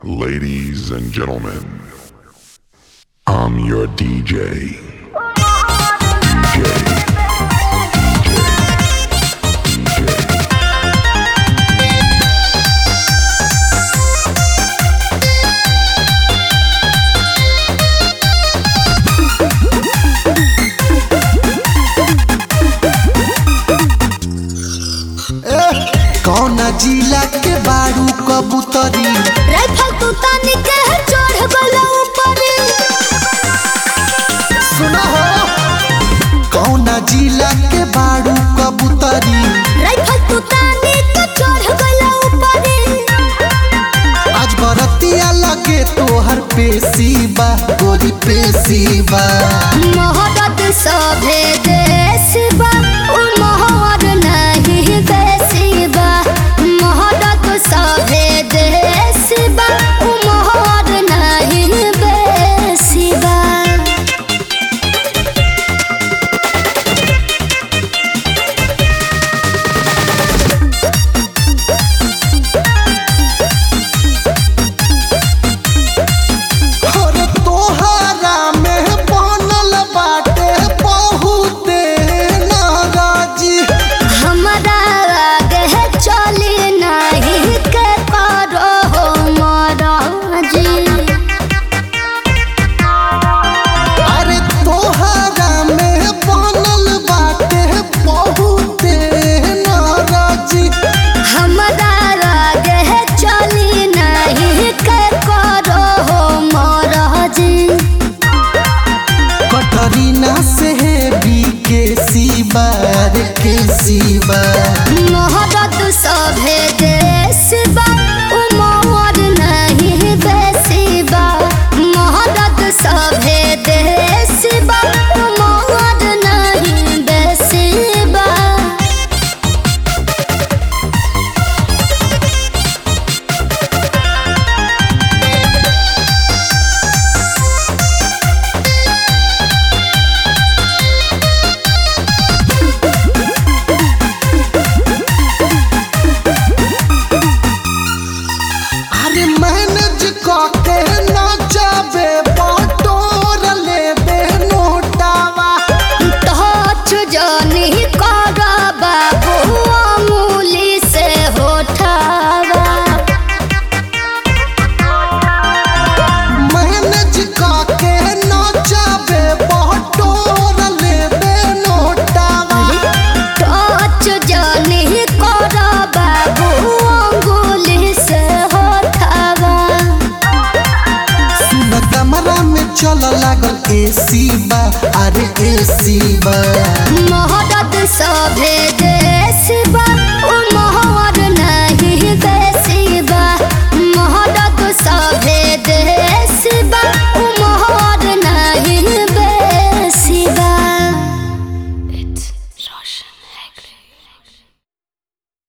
Ladies and gentlemen, I'm your DJ. DJ. कौन जिला के बारू कबूतरी राइफल तू तानी के चढ़ गलो ऊपर सुना हो कौन जिला के बारू कबूतरी राइफल तू तानी के चढ़ गलो ऊपर आज बरतिया लगे तोहर पेशीबा गोरी पेशीबा मोहब्बत सभे देश बा उ मोहर नहीं बेसी बा मोहब्बत सभे देश बा उ मोहर नहीं बेसी बा और तोहरा में बनल बाटे बहुते नाराजी हमरा आगे चली नहीं के करो हो महाराजी अरे तोहरा में बनल बाटे बहुते नाराजी हमरा आगे चली नहीं के करो हो महाराजी कटरीना से भी के सिबार के सिबा मोहब्बत सभे देश बा उ मोहर नहीं बेसी बा मोहब्बत सभे देश बा उ मोहर नहीं बेसी बा अरे मैनेज के ना जाबे बटोर लेबे नोटावा टच जनी कर बाबू अमूली से होठावा मैनेज के ना जाबे बटोर लेबे नोटावा टच जनी कर बाबू अंगुली से होठावा सुन कमरा में चल लागल एसी बा अरे एसी बा मोहब्बत सभे